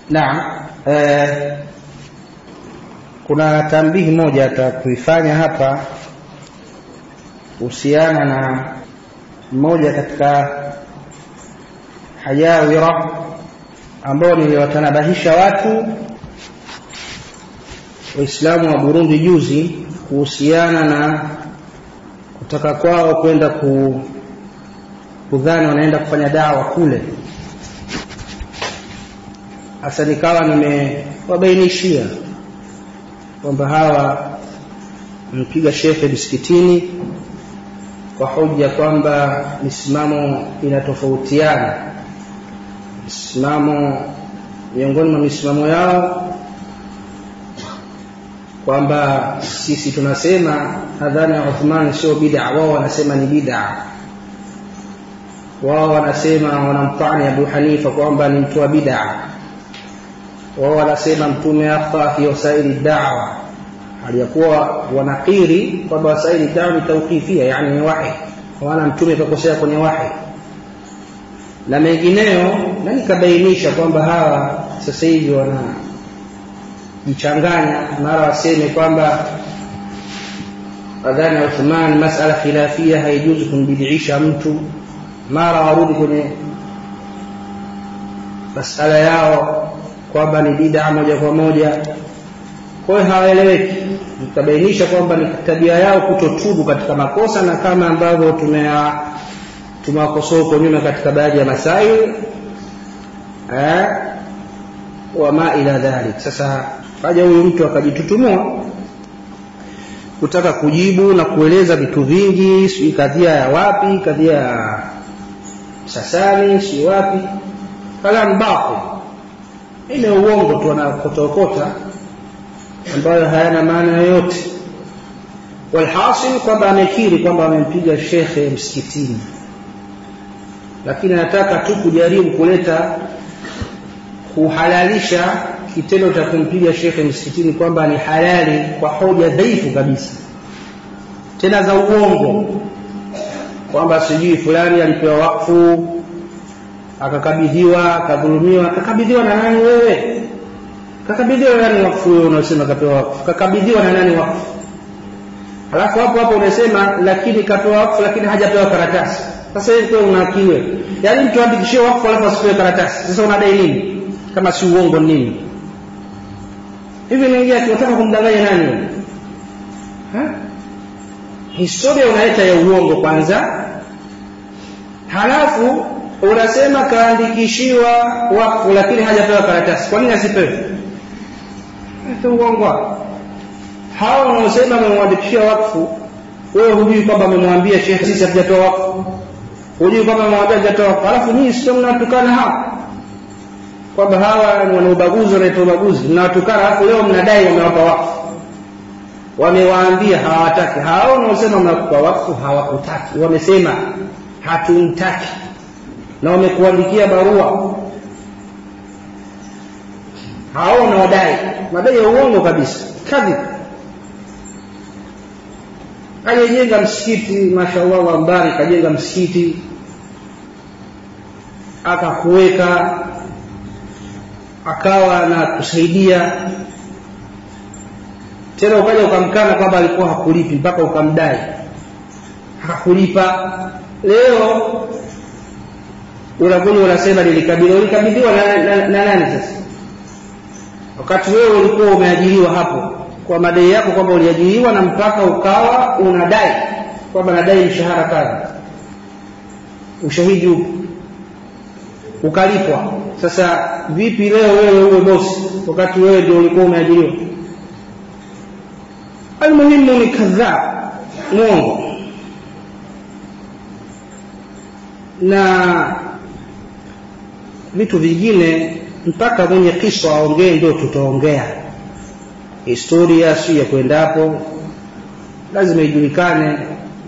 naam eh, kuna tambihi moja atakuifanya hapa kuhusiana na mmoja katika hayawira ambao niliwatanabahisha watu waislamu wa burundi juzi kuhusiana na kutaka kwao kwenda ku, kudhani wanaenda kufanya dawa kule hasa nikawa nimewabainishia kwamba hawa mpiga shekhe msikitini kwa hoja kwamba misimamo inatofautiana misimamo miongoni mwa misimamo yao kwamba sisi tunasema adhana ya Uthman sio bid'a wao wanasema ni bid'a wao wanasema wanamtani Abu Hanifa kwamba ni mtu wa bid'a wao wanasema mtume akhta fi wasaili da'wa aliyakuwa wanakiri kwamba wasaili da'wa ni tawqifia yani ni wahi wana mtume kakosea kwenye wahi na mengineyo na nikabainisha kwamba hawa sasa hivi wana jichanganya mara waseme kwamba adhani ya Uthman masala khilafia haijuzu kumbidisha mtu mara warudi kwenye masala yao kwamba ni bid'a moja kwa moja kwa hiyo hawaeleweki nikabainisha kwamba ni tabia yao kutotubu katika makosa na kama ambavyo tumea tumewakosoa huko nyuma katika baadhi ya masail eh, wama ila dhalik sasa kaja huyu mtu akajitutumua kutaka kujibu na kueleza vitu vingi sijui kadhia ya wapi kadhia ya sasani si wapi kalam batil ile uongo tu anakotaokota ambayo hayana maana yoyote walhasil kwamba amekiri kwamba amempiga shekhe msikitini lakini anataka tu kujaribu kuleta kuhalalisha kitendo cha kumpiga shekhe msikitini kwamba ni halali kwa hoja dhaifu kabisa tena za uongo kwamba sijui fulani alipewa wakfu akakabidhiwa akadhulumiwa akakabidhiwa na nani wewe kakabidhiwa na nani wakfu wewe unasema kapewa wakfu kakabidhiwa na nani wakfu alafu hapo hapo unasema lakini kapewa wakfu lakini hajapewa karatasi sasa hivi kwa una akili wewe yaani mtu andikishie wakfu alafu asipewe karatasi sasa unadai nini kama si uongo nini hivi naingia tunataka kumdanganya nani wewe historia unaleta ya uongo kwanza halafu unasema kaandikishiwa wakfu lakini hajapewa karatasi kwa nini asipewe uongo hawa wanaosema amemwandikishia wakfu wewe hujui kwamba amemwambia shekhe sisi hatujatoa wakfu hujui kwamba amemwambia hatujatoa wakfu alafu nyinyi sio mnatukana hawa kwamba hawa ni wana ubaguzi wanaita ubaguzi mnawatukana alafu leo mnadai wamewapa wakfu wamewaambia hawataki hao wanaosema mnakupa wakfu hawakutaki wamesema hatumtaki na wamekuandikia barua hao wanawadai madai ya uongo kabisa kadhib alijenga msikiti mashallah wa mbari kajenga msikiti akakuweka akawa na kusaidia tena ukaja ukamkana kwamba alikuwa hakulipi mpaka ukamdai hakulipa leo unakuja unasema nilikabidhiwa ulikabidhiwa na, na, na nani sasa wakati wewe ulikuwa umeajiriwa hapo kwa madai yako kwamba uliajiriwa na mpaka ukawa unadai kwamba nadai mshahara kadha ushahidi upo ukalipwa sasa vipi leo wewe uwe bosi wakati wewe ndio ulikuwa umeajiriwa almuhimu ni kadhaa mwongo na vitu vingine mpaka mwenye kisa aongee ndio tutaongea historia si ya kwendapo lazima ijulikane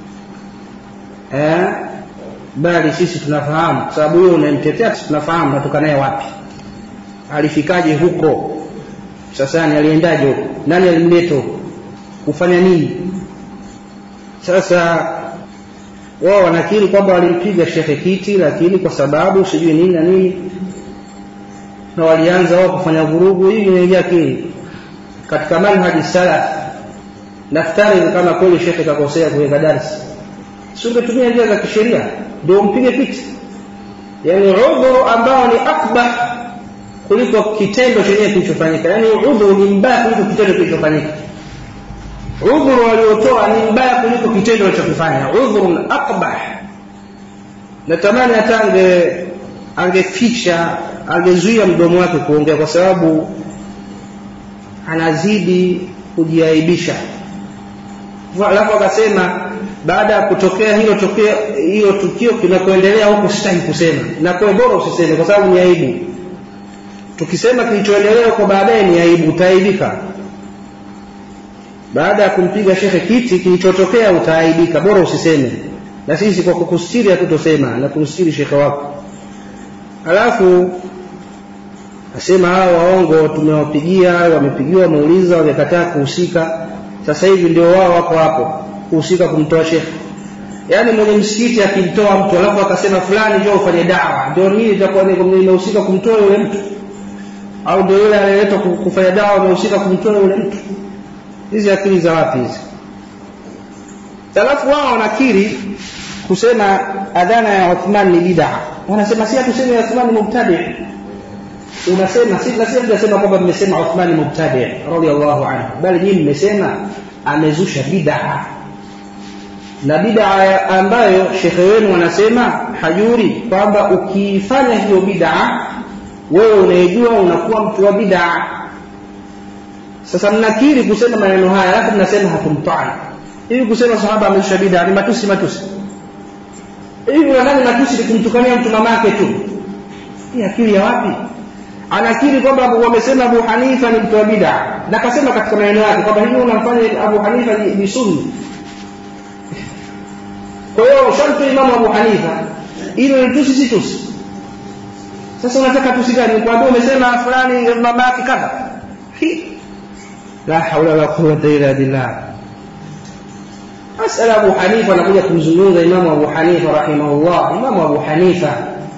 eh? bali sisi tunafahamu kwa sababu huyo unamtetea tunafahamu natoka naye wapi alifikaje huko sasa ni aliendaje huko nani alimleta huko kufanya nini sasa wao wanakiri kwamba walimpiga shekhe kiti lakini kwa sababu sijui nini na nini na walianza wao kufanya vurugu hii imeingia akili katika manhaji salaf naftari kama kweli shekhe kakosea kuweka darsi si ungetumia njia za kisheria ndio umpige piti yani udhuru ambao ni akbah kuliko kitendo chenyewe kilichofanyika yani udhuru ni mbaya kuliko kitendo kilichofanyika udhuru waliotoa ni mbaya kuliko kitendo walichokifanya udhurun akbah natamani hata ange angeficha angezuia mdomo wake kuongea kwa sababu anazidi kujiaibisha alafu akasema baada ya kutokea hilo tokeo hilo tukio kinakoendelea huku sitaki kusema na kwa bora usiseme kwa sababu ni aibu tukisema kilichoendelea huko baadaye ni aibu utaaibika baada ya kumpiga shekhe kiti kilichotokea utaaibika bora usiseme na sisi kwa kukustiri hatutosema na kumstiri shekhe wako alafu asema hawa waongo tumewapigia wamepigiwa wameuliza wamekataa kuhusika sasa hivi ndio wao wako hapo kuhusika kumtoa shekhe yaani mwenye msikiti akimtoa mtu alafu akasema fulani njoo ufanye dawa ndio nini itakuwa nimehusika kumtoa yule mtu au ndio yule aliyeletwa kufanya dawa amehusika kumtoa yule mtu hizi akili za wapi hizi alafu wao wanakiri kusema adhana ya Uthman ni bid'a wanasema si hatuseme Uthman ni mubtadi unasema si na sisi tunasema kwamba mmesema Uthman ni mubtadi radiyallahu anhu bali nyinyi mmesema amezusha bid'a na bid'a ambayo shekhe wenu wanasema hajuri kwamba ukifanya hiyo bid'a wewe unaijua unakuwa mtu wa bid'a sasa mnakiri kusema maneno haya alafu mnasema hatumtai hivi kusema sahaba amezusha bid'a ni matusi matusi hivi nadhani matusi ni kumtukania mtu mamake tu hii akili ya wapi anakiri kwamba wamesema Abu Hanifa ni mtu wa bid'a na akasema katika maneno yake kwamba hivi unamfanya Abu Hanifa ni, ni sunni kwa hiyo sharti Imam Abu Hanifa hilo ni tusi si tusi sasa unataka tusi gani kwambia umesema fulani mama yake kadha la haula wala quwwata illa billah masala Abu Hanifa anakuja kumzungumza Imam Abu Hanifa rahimahullah Imam Abu Hanifa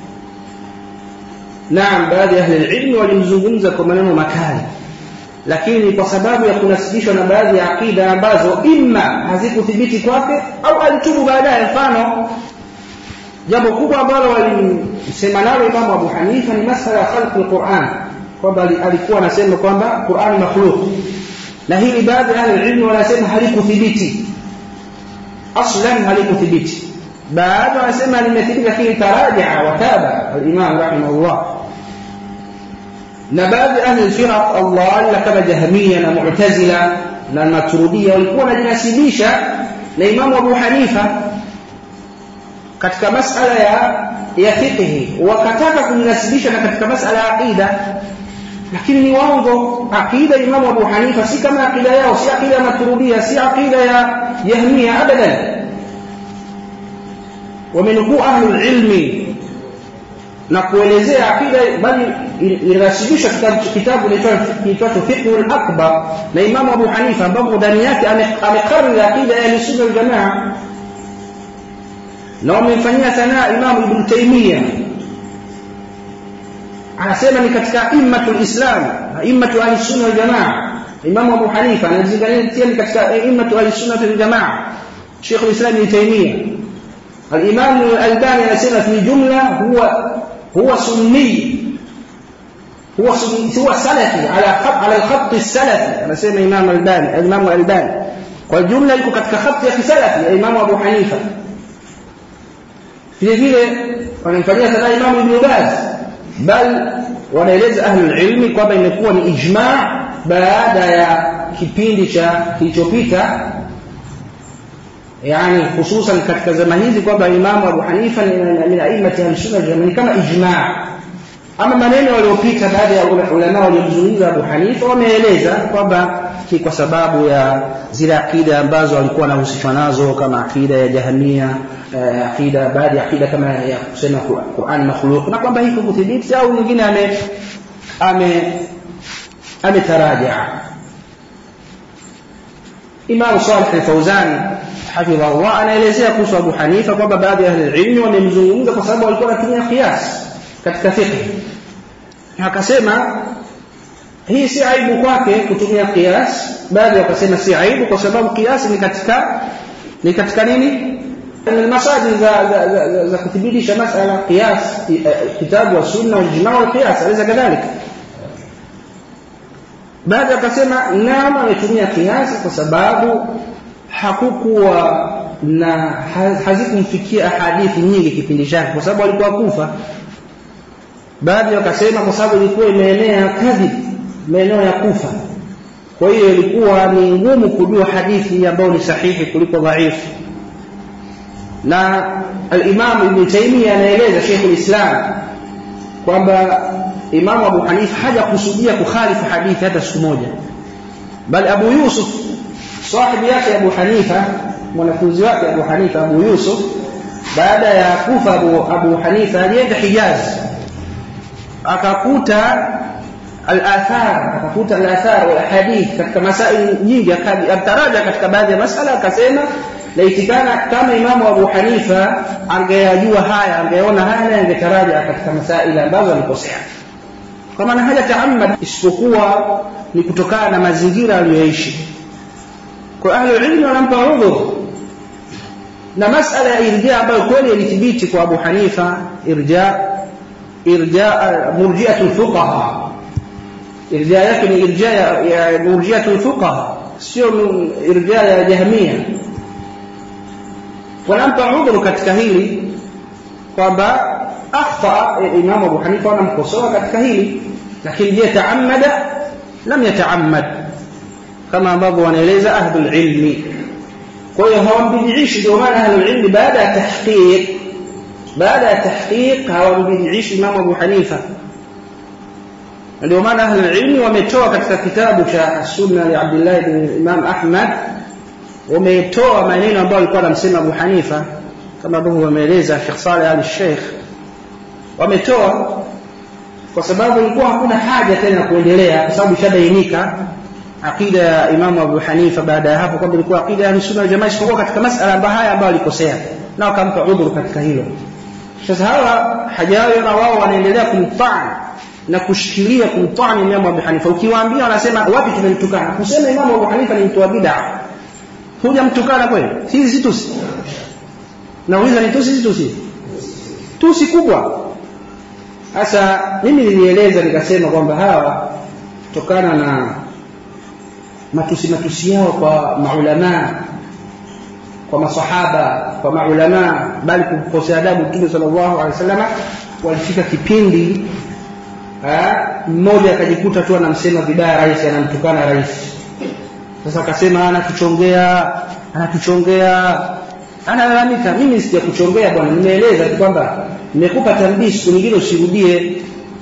naam baadhi ya ahli ilmi walimzungumza kwa maneno makali lakini kwa sababu ya kunasibishwa na baadhi ya akida ambazo imma hazikuthibiti kwake au alitubu baadaye mfano jambo kubwa ambalo walisema nalo Imam Abu Hanifa ni masala ya khalq al-Qur'an kwamba alikuwa anasema kwamba Qur'an makhluq na hili baadhi ya ahli ilmi wanasema halikuthibiti aslan halikuthibiti baadhi wanasema limethibiti lakini taraja wa taba al-Imam rahimahullah na baadhi ya ahli firaq Allah kama Jahmiya na Mu'tazila na Maturidiyya walikuwa wanajinasibisha na Imam Abu Hanifa katika masala ya ya fiqh wakataka kumnasibisha na katika masala ya aqida lakini ni waongo aqida Imam Abu Hanifa si kama aqida yao si aqida ya Maturidiyya si aqida ya Jahmiya abadan wamenukuu ahli ilmi na kuelezea akida bali inasibisha kitabu kiitwacho Fiqhul Akbar na Imam Abu Hanifa ambapo ndani yake amekariri akida ya Sunna wal Jamaa na wamemfanyia sanaa Imam Ibn Taymiyyah anasema ni katika immatul Islam immatu ahli sunna wal jamaa Imam Abu Hanifa anazingatia ni katika immatu ahli sunna wal jamaa Sheikh al-Islam Ibn Taymiyyah الإمام الألباني anasema في جملة هو هو سني هو سني هو سلفي على خط على الخط السلفي anasema Imam Albani Imam Albani kwa jumla yuko katika khati ya kisalafi ya Imam Abu Hanifa vile vile wanamfanyia sana Imam Ibn Baz bal wanaeleza ahlul ilmi kwamba imekuwa ni ijma baada ya kipindi cha kilichopita yani hususan katika zama hizi kwamba Imam Abu Hanifa ni min a'immati al-sunna ni kama ijma ama maneno waliopita baada ya ulama waliomzungumza Abu Hanifa wameeleza kwamba kwa sababu ya zile akida ambazo walikuwa wanahusishwa nazo kama akida ya Jahmia eh, akida baadhi ya akida kama ya kusema Qur'an makhluq na kwamba hiko kuthibiti au mwingine ame ame ametaraja Imam Salih al-Fawzan hafidhahullah anaelezea kuhusu Abu Hanifa kwamba baadhi ya ahli ilmi wamemzungumza kwa sababu walikuwa wanatumia qiyas katika fiqh akasema hii si aibu kwake kutumia kias baadhi wakasema si aibu kwa sababu kiasi ni katika ni katika nini المساجد za, za, za, za, za kuthibitisha masala qiyas kitabu wa sunna wal ijma wal qiyas alaysa kadhalika baada akasema naam ametumia kiasi kwa sababu hakukuwa na hazikumfikia hadithi nyingi kipindi chake kwa sababu alikuwa kufa baadhi wakasema kwa sababu ilikuwa imeenea kadhib maeneo ya kufa kwa hiyo ilikuwa ni ngumu kujua hadithi ambayo ni sahihi kuliko dhaifu na al-Imam Ibn Taymiyyah anaeleza Sheikh al-Islam kwamba Imam Abu Hanifa hajakusudia kukhalifu hadithi hata siku moja bali Abu Yusuf sahibi yake Abu Hanifa mwanafunzi wake Abu Hanifa Abu Yusuf baada ya kufa Abu, Abu Hanifa alienda Hijaz akakuta al-athar akakuta al-athar wal hadith katika masaili nyingi akataraja katika baadhi ya masala akasema laitikana kama imamu Abu Hanifa angeyajua haya angeona haya na angetaraja katika masaili ambazo alikosea kwa maana haja taamad isipokuwa ni kutokana na mazingira aliyoishi kwa ahli ilmi wanampa udhur na masala ya irja ambayo kweli ilithibiti kwa Abu Hanifa irja irja murji'atul fuqaha irja yake ni irja ya murji'atul fuqaha sio irja ya jahmia wanampa udhuru katika hili kwamba akhta Imam Abu Hanifa wanamkosoa katika hili lakini je taamada lam yataammad kama ambavyo wanaeleza ahlul ilmi kwa hiyo hawambidiishi ndio maana ahlul ilmi baada ya tahqiq baada ya tahqiq hawambidiishi Imam Abu Hanifa ndio maana ahlul ilmi wametoa katika kitabu cha sunna li Abdullah ibn Imam Ahmad wametoa maneno ambayo alikuwa anamsema Abu Hanifa kama ambavyo wameeleza Sheikh Saleh Ali Sheikh wametoa kwa sababu ilikuwa hakuna haja tena kuendelea kwa sababu ishadainika aqida ya Imam Abu Hanifa baada ya hapo kwamba ilikuwa aqida ya sunna jamaa isipokuwa katika masala ambayo haya ambayo alikosea na wakampa udhuru katika hilo sasa hawa hajawi na wao wanaendelea kumtani na kushikilia kumtani Imam Abu Hanifa ukiwaambia wanasema wapi tumemtukana kusema Imam Abu Hanifa ni mtu wa bid'a hujamtukana kweli hizi si tusi nauliza ni tusi si tusi tusi kubwa sasa mimi nilieleza nikasema kwamba hawa kutokana na matusi matusi yao kwa maulamaa kwa masahaba kwa maulamaa bali kukosea adabu mtume sallallahu alaihi wasallam walifika kipindi mmoja akajikuta tu anamsema vibaya rais anamtukana rais sasa akasema anatuchongea anatuchongea analalamika mimi sijakuchongea bwana nimeeleza tu kwamba nimekupa tambii siku nyingine usirudie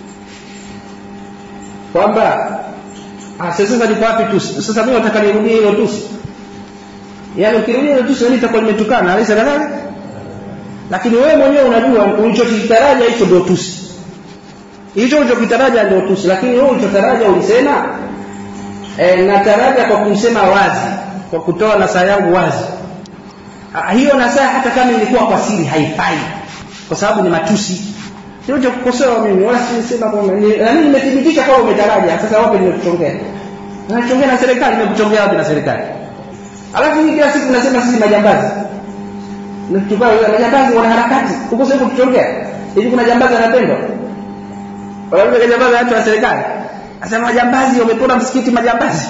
kwamba sasa liko wapi tusi sasa mimi nataka nirudie hilo tusi yaani ukirudia hilo tusi mimi nitakuwa nimetukana alisa kadhalika lakini wewe mwenyewe unajua ulichokitaraja hicho ndio tusi hicho ulichokitaraja ndio tusi lakini wewe ulichotaraja ulisema e, nataraja kwa kumsema wazi kwa kutoa nasaha yangu wazi ha, hiyo nasaha hata kama ilikuwa kwa siri haifai kwa sababu ni matusi sio cha kukosoa mimi wala sisema kwamba na mimi nimethibitisha kwamba umetaraja sasa wapi nimekuchongea nachongea na serikali nimekuchongea wapi na serikali alafu hii kila siku nasema sisi majambazi tukao majambazi wana harakati huko sasa kutuchongea hivi kuna jambazi anapendwa wala jambazi watu wa serikali Asema majambazi wamepora msikiti majambazi.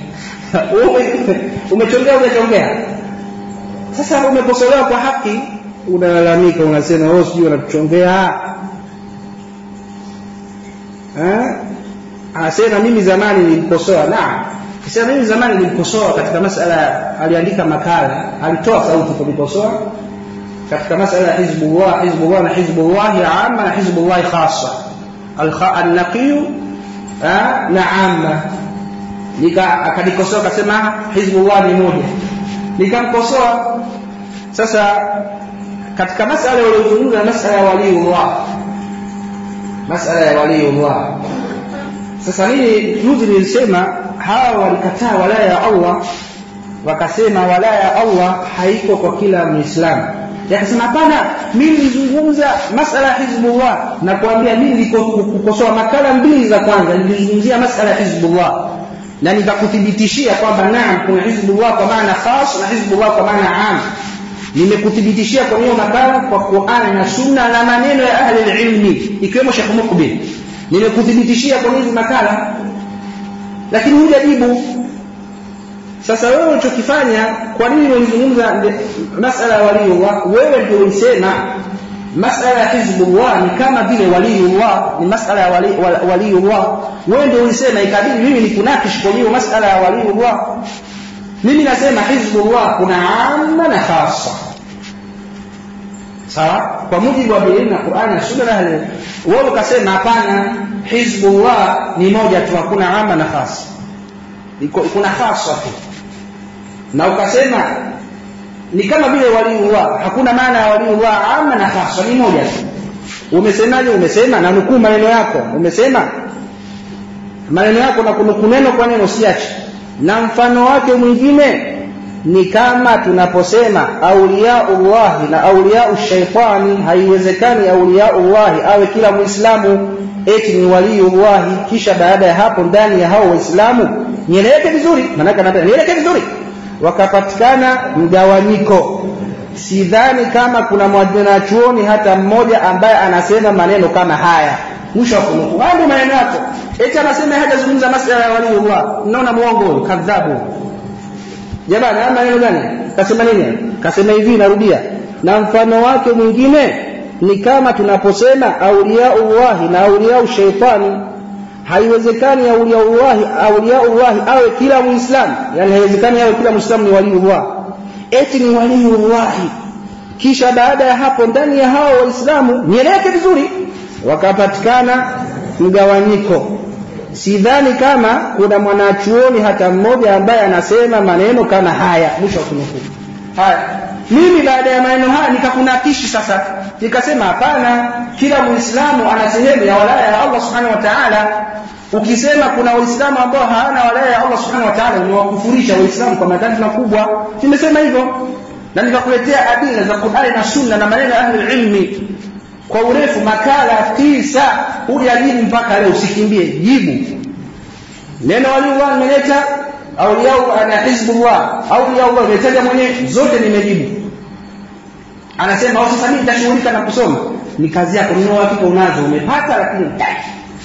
umechongea umechongea. Sasa umekosolewa kwa haki unalalamika unasema wewe sijui unatuchongea. Eh? Anasema mimi zamani nilimkosoa. Naam. Kisema mimi zamani nilimkosoa katika masala aliandika makala, alitoa sauti kumkosoa katika masala ya Hizbullah, Hizbullah na Hizbullah ya amma na Hizbullah khassa. Al-naqiy na amma nika akanikosoa akasema hizbullah ni moja nikamkosoa sasa katika masala waliozungumza masala ya waliullah masala ya waliullah sasa mimi juzi nilisema hawa walikataa walaya ya Allah wakasema walaya ya Allah haiko kwa kila muislamu yakasema hapana mimi nilizungumza masala ya hizbullah na kuambia mimi nilikosoa makala mbili za kwanza nilizungumzia masala ya hizbullah na nikakuthibitishia kwamba naam kuna hizbullah kwa maana khas na hizbullah kwa maana am nimekuthibitishia kwa hiyo makala kwa Qur'an na Sunna na maneno ya ahli ilmi ikiwemo Sheikh Mukbil nimekuthibitishia kwa hizi makala lakini hujajibu sasa wewe ulichokifanya kwa nini ulizungumza masala ya waliullah wewe ndio ulisema masala ya hizbullah ni kama vile waliullah ni masala ya wali, waliullah wewe ndio ulisema ikabidi mimi nikunakish kwa hiyo masala ya waliullah mimi nasema hizbullah kuna amma na khassa sawa kwa mujibu wa Biblia na Qur'an na Sunna na wewe ukasema hapana hizbullah ni moja tu hakuna amma na khassa kuna khassa tu na ukasema ni kama vile waliullah hakuna maana ya waliullah amma na khassa ni moja tu umesemaje umesema na nukuu maneno yako umesema maneno yako na kunukuu neno kwa neno usiache na mfano wake mwingine ni kama tunaposema auliyaullahi na auliyau shaitani haiwezekani auliyaullahi awe kila muislamu eti ni waliullahi kisha baada ya hapo ndani ya hao waislamu nieleweke vizuri maanake anataka nieleweke vizuri wakapatikana mgawanyiko sidhani kama kuna mwanachuoni hata mmoja ambaye anasema maneno kama haya mwisho wa kunukuu haya ndio maneno yako eti anasema hajazungumza masala ya waliullah mnaona muongo huyu kadhabu jamani haya maneno gani kasema nini kasema hivi narudia na mfano wake mwingine ni kama tunaposema auliyaullahi na auliyau shaitani haiwezekani auliyaullahi auliyaullahi awe kila muislamu yani haiwezekani awe kila muislamu ni waliullah eti ni waliullahi kisha baada ya hapo ndani ya hao waislamu nieleweke vizuri wakapatikana mgawanyiko sidhani kama kuna mwanachuoni hata mmoja ambaye anasema maneno kama haya mwisho wa kunukuu haya mimi baada ya maneno haya nikakunakishi sasa nikasema hapana kila muislamu ana sehemu ya walaya ya Allah subhanahu wa ta'ala ukisema kuna waislamu ambao hawana walaya ya Allah subhanahu wa ta'ala umewakufurisha waislamu kwa madhambi makubwa nimesema hivyo na nikakuletea adila za Qur'ani na Sunna na maneno ya ahli ilmi kwa urefu makala tisa hujajibu mpaka leo usikimbie jibu neno waliullah nimeleta auliyau ana hizbullah auliyau nimetaja mwenyewe zote nimejibu anasema sasa mimi nitashughulika na kusoma ni kazi yako nina uhakika unazo umepata lakini utaki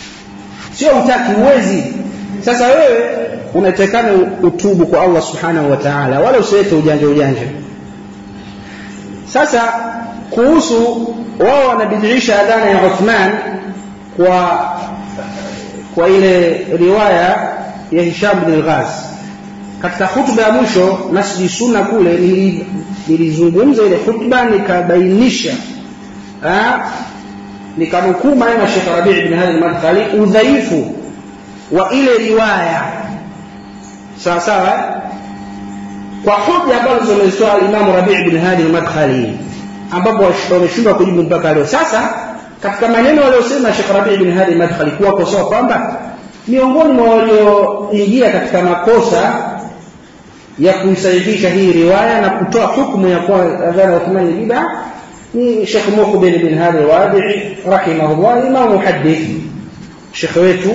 sio utaki uwezi sasa wewe unatakana utubu kwa Allah subhanahu wa ta'ala wala usiweke ujanja ujanja sasa kuhusu wao wanabidhiisha adhana ya Uthman kwa kwa ile riwaya ya Hisham bin al-Ghaz katika hutuba ya mwisho Masjid Sunna kule nilizungumza ile hutuba nikabainisha nikanukuu maneno ya Sheikh Rabi' bin Hadi al-Madkhali udhaifu wa ile riwaya sawa sawa kwa hoja ambazo zimezitoa al-Imam Rabi' bin Hadi al-Madkhali ambapo wameshindwa kujibu mpaka leo. Sasa katika maneno waliyosema Sheikh Rabi' bin Hadi Madkhali kuwakosoa kwamba miongoni mwa walioingia katika makosa ya kuisahihisha hii riwaya na kutoa hukumu ya kuwa adhana ya Uthmani bid'a ni Sheikh Muqbil bin Hadi Wadi'i rahimahullah, imam muhaddith, Sheikh wetu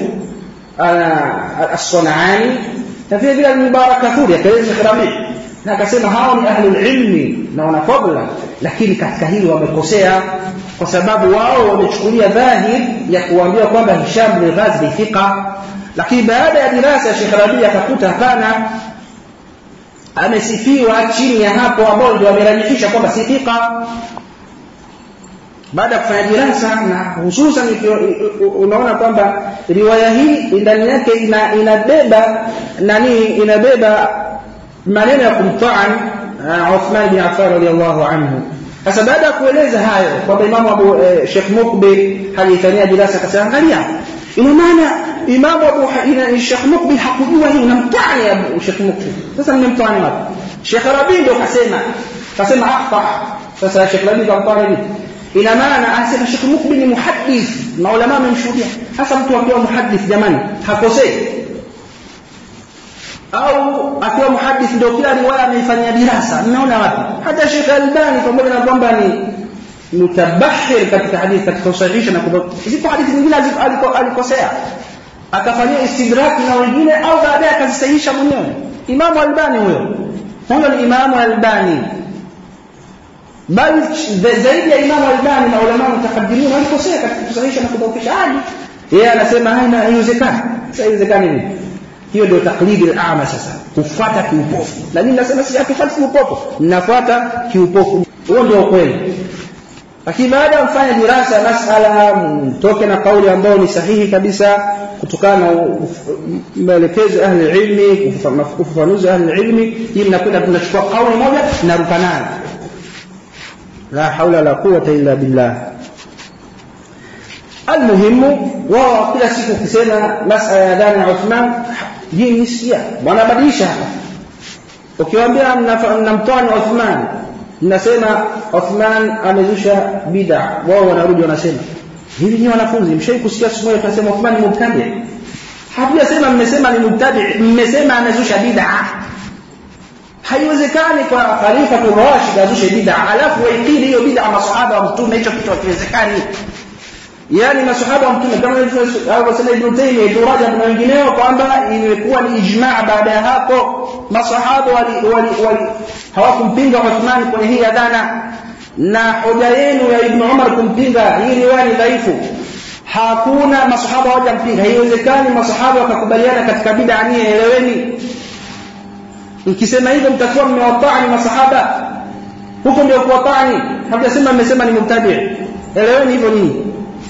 as-Sunani na vile vile al-Mubarak Kafuri akaeleza Sheikh Rabi' na akasema hao ni ahlul ilmi na wana fadla lakini katika hili wamekosea kwa sababu wao wamechukulia dhahir ya kuambia kwamba Hisham bin Ghaz ni thika lakini baada ya dirasa ya Sheikh Rabi akakuta hapana amesifiwa chini ya hapo ambao ndio wamerajihisha kwamba si thika baada ya kufanya dirasa na hususan unaona kwamba riwaya hii ndani yake ina, inabeba nani inabeba maneno ya kumtaan Uthman bin Affan radiyallahu anhu. Sasa baada ya kueleza hayo kwamba Imamu Abu eh, Sheikh Mukbil hajifanyia dirasa akasema, angalia, ina maana Imamu Abu ina Sheikh Mukbil hakujua hii, namtani Abu Sheikh Mukbil. Sasa nimemtani wapi? Sheikh Rabi ndio kasema, kasema akhta. Sasa Sheikh Rabi kamtani vipi? Ina maana anasema Sheikh Mukbil ni muhaddith, maulama wamemshuhudia. Sasa mtu akiwa muhaddith, jamani, hakosei au akiwa muhadith ndio kila riwaya ameifanyia dirasa mnaona wapi hata Sheikh Albani pamoja na kwamba ni mutabahir katika hadithi katika usahihisha na zipo hadithi nyingine alikosea akafanyia istidrak na wengine au baadaye akazisahihisha mwenyewe Imamu Albani huyo huyo ni Imamu Albani bali zaidi ya Imamu Albani na ulama mutakaddimin walikosea katika kusahihisha na kudhoofisha hadi yeye anasema haina haiwezekani sasa haiwezekani nini hiyo ndio taklidi al-ama sasa kufuata kiupofu na mimi nasema si hatufuati kiupofu ninafuata kiupofu huo ndio kweli lakini baada ya mfanye dirasa ya masala mtoke na kauli ambayo ni sahihi kabisa kutokana na maelekezo ya ahli ilmi ufafanuzi wa ahli ilmi hii mnakwenda tunachukua kauli moja tunaruka nayo la haula la quwwata illa billah almuhimu wao kila siku ukisema masala ya adhana ya Uthman hii ni sia wanabadilisha hapa ukiwaambia mnamtoa ni Uthman mnasema Uthman amezusha bid'a wao wanarudi wanasema hivi ni wanafunzi mshai kusikia siku moja tunasema Uthman ni mubtadi hatujasema mmesema ni mubtadi mmesema amezusha bid'a haiwezekani kwa khalifa Rashid azushe bid'a alafu waikili hiyo bid'a masahaba wa mtume hicho kitu hakiwezekani yani masahaba wa mtume kama alivyosema Ibn Taymiyyah Ibn Rajab na wengineo kwamba imekuwa ni ijma' baada ya hapo masahaba wali, wali, wali hawakumpinga Uthman kwenye hii adhana na hoja yenu ya Ibn Umar kumpinga hii riwaya ni dhaifu hakuna masahaba hawajampinga haiwezekani masahaba wakakubaliana katika bid'a ni eleweni mkisema hivyo mtakuwa mmewatani masahaba huko ndio kuwatani hamjasema mmesema ni mubtadi eleweni hivyo nini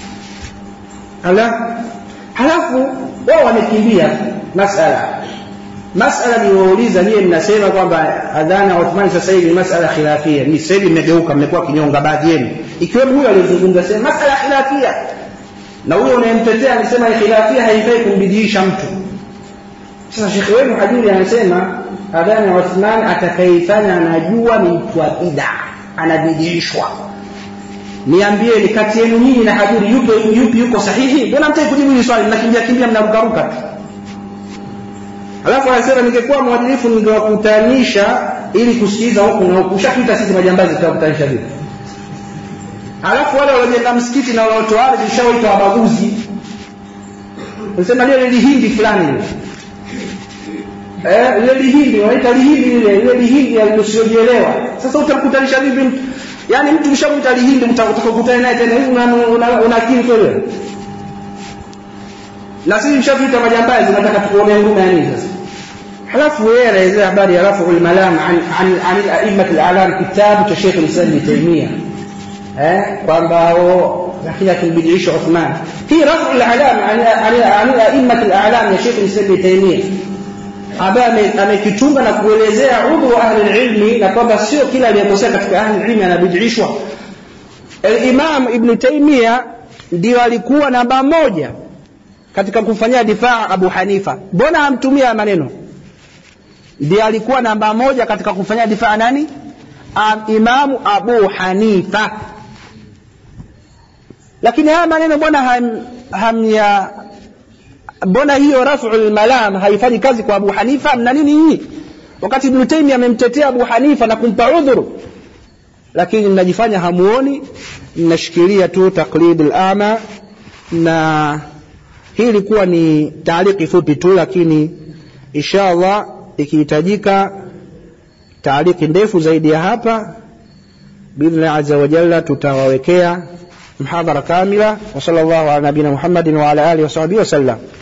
ala halafu wao wamekimbia masala masala niwauliza nyie mnasema kwamba adhana ya Uthmani sasa hivi masala khilafia ni sasa hivi mmegeuka mmekuwa kinyonga baadhi yenu ikiwemo huyo aliyozungumza sema masala khilafia na huyo unayemtetea anasema khilafia haifai kumbidiisha mtu sasa shekhe wenu hajuri anasema adhana ya Uthman atakayeifanya anajua ni mtu wa bid'a anabidiishwa niambieni kati yenu nyinyi na hajuri yupi yupi yuko sahihi mbona mtaki kujibu hili swali mnakimbia kimbia mnarukaruka tu alafu anasema ningekuwa mwadilifu ningewakutanisha ili kusikiliza huku na huku ushatuita sisi majambazi tutawakutanisha vipi alafu wale waliojenga msikiti na wanaotoa ardhi ushawaita wabaguzi unasema lile lihindi fulani lile eh lile lihindi wanaita lihindi lile lile lihindi lisiojielewa sasa utamkutanisha vipi mtu yani mtu mshamuita lihindi utakokutana naye tena hivi una akili kweli na sisi mshatuita majambazi nataka tukuonee huruma ya nini sasa halafu yeye anaelezea habari ya rafu al-malam an an an al-a'immat al-a'lam kitabu cha Sheikh al-Islam Ibn Taymiyyah eh kwamba lakini akimbidiisha Uthman hii rafu al-a'lam an an al-a'immat al-a'lam ya Sheikh al-Islam Ibn Taymiyyah ambaye amekitunga na kuelezea udhu wa ahli ilmi na kwamba sio kila aliyekosea katika ahli ilmi anabidiishwa al-Imam Ibn Taymiyyah ndio alikuwa namba moja katika kumfanyia difaa Abu Hanifa. Mbona hamtumia maneno? Ndiye alikuwa namba moja katika kumfanyia difaa nani? Imamu Abu Hanifa. Lakini haya maneno mbona ham, hamya mbona hiyo raf'ul malam haifanyi kazi kwa Abu Hanifa? Mna nini nyinyi? Wakati Ibn Taymiyyah amemtetea Abu Hanifa na kumpa udhuru, lakini mnajifanya hamuoni, mnashikilia tu taklid al-ama na hii ilikuwa ni taaliki fupi tu lakini insha Allah ikihitajika taaliki ndefu zaidi ya hapa biidhnillah azza wa jalla tutawawekea mhadhara kamila wa sallallahu ala nabina Muhammadin wa ala alihi wa sahbihi wasallam